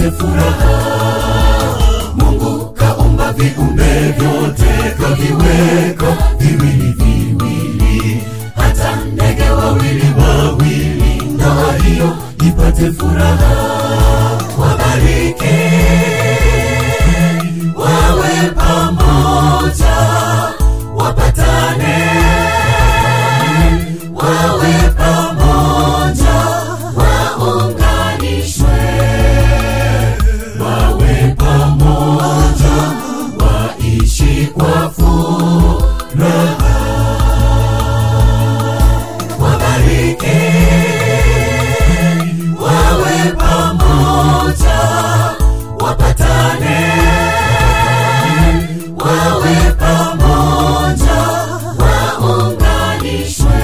ipate furaha. Mungu kaumba viumbe vyote, kaviweka viwili viwili, hata ndege wawili wawili, ndoa hiyo ipate furaha. Wabariki wawe pamoja, wapatane wawe pamoja, waunganishwe wawe pamoja, waishi kwa furaha. Wabariki wawe pamoja, wapatane wawe pamoja, waunganishwe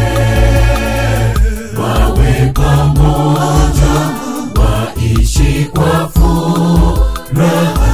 wawe pamoja, waishi kwa furaha.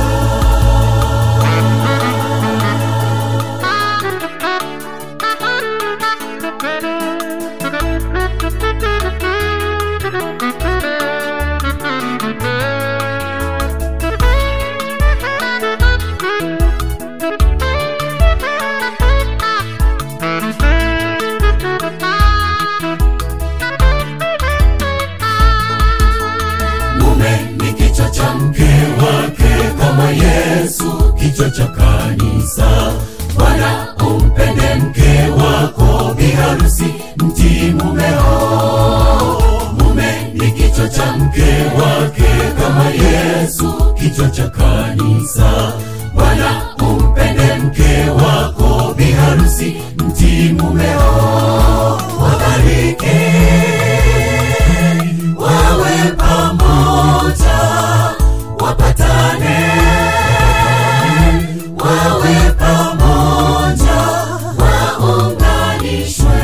Mume ni kichwa cha mke wake, kama Yesu kichwa cha kanisa. Bwana, umpende mke wako, biharusi mtii mumeo. Mume ni kichwa cha mke wake, kama Yesu kichwa cha kanisa. Bwana, umpende mke wako, biharusi mtii mumeo. Wabariki wawe pamoja, wapatane wawe pamoja, waunganishwe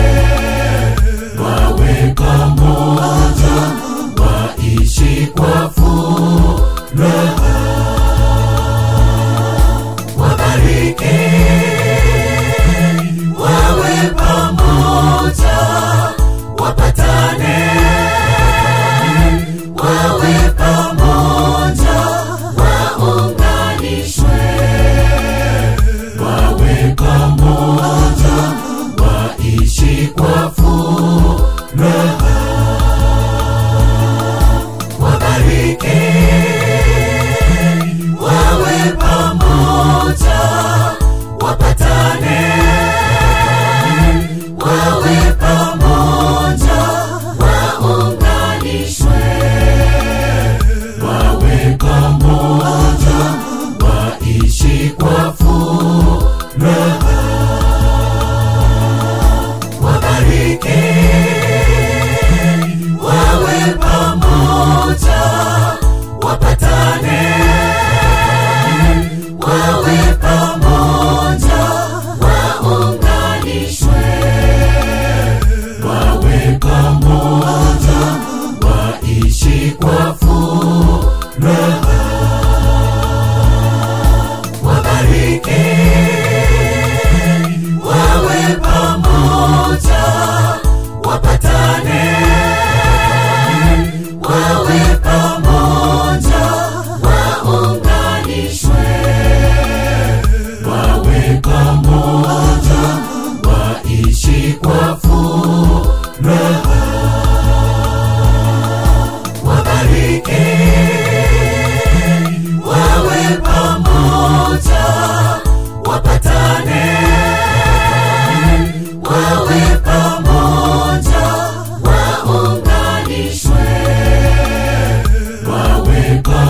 wawe pamoja, waishi kwa furaha. Wabariki wawe pamoja, wapatane wawe pamoja, waunganishwe wawe pamoja, waishi kwa furaha. Wabariki wawe pamoja, wapatane wawe pamoja, waunganishwe wawe pamoja, waishi kwa furaha. Wabariki wawe pamoja, wapatane wawe pamoja, waunganishwe wawe pamoja, waishi kwa furaha. Wabariki wawe pamoja, wapatane wawe pamoja, waunganishwe wawe pamoja, waishi kwa furaha. Wabariki wawe pamoja, wapatane wawe pamoja, waunganishwe wawe pamoja